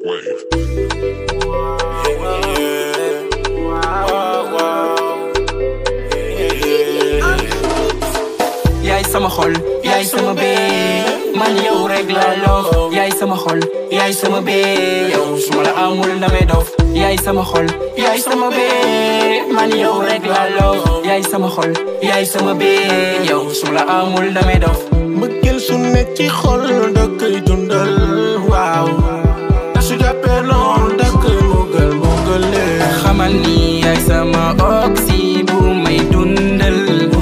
wave. yaay sama xol yaay sama bee man yow rek la loof yaay sama xol yaay sama bee yow su ma la amul damay dof yaay sama xol yaay sama bee man yow rek la loof yaay sama xol yaay sama bee yow su ma la amul damay dof mbëggeel su ne ci xol da koy dundal waaw te su jàppee lool da koy mugal mugalee xamal ni yaay sama oxy bu may dundal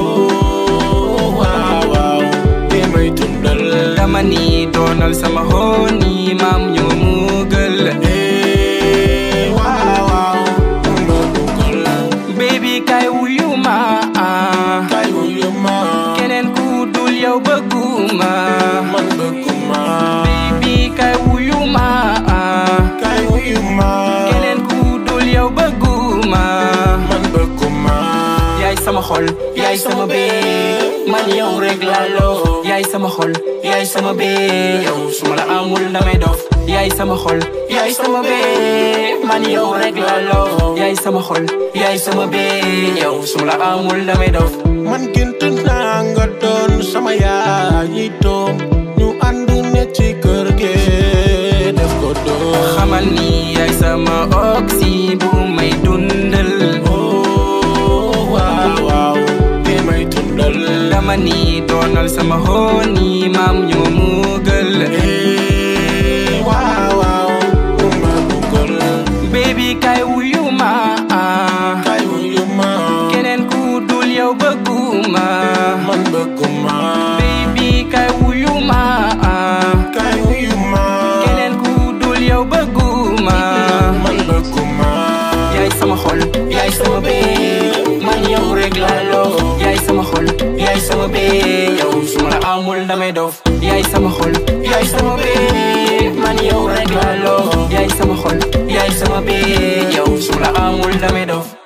waaw waaw li may dundal dama ni doonal sama hooni maam ñoo mugal eh waaw waaw ma mugal baby kay wuyu ma kay wuyu ma keneen ku dul yow bëgguma man bëgguma baby kay wuyu ma kay wuyu ma keneen ku dul yow bëgguma man bëgguma yaay sama xol yaay sama bee man yow rek la loof yaay sama xol yaay sama bee yow su ma la amul damay dof yaay sama xol yaay sama bee man yow rek la loof yaay sama xol yaay sama bee yow su ma la amul damay dof man gént naa nga doon sama yaay yi doom ñu ànd ne ci kër gi def ko doom xamal ni yaay sama oxy bu may dundal oh waaw waaw li may dundal dama ni doonal sama hooni maam ñoo mugal eh waaw waaw ma bëggal baby kay wuyu ma kay wuyu ma keneen ku dul yow bëgguma man bëgguma baby kay wuyu ma kay wuyu ma keneen ku dul yow bëgguma man bëgguma yaay sama xol yaay sama bee man yow rek la loof yaay sama xol yaay sama bee yow su ma la amul damay dof yaay sama xol yaay sama bee man yow rek la loof yaay sama xol yaay sama bee yow su ma la amul damay dof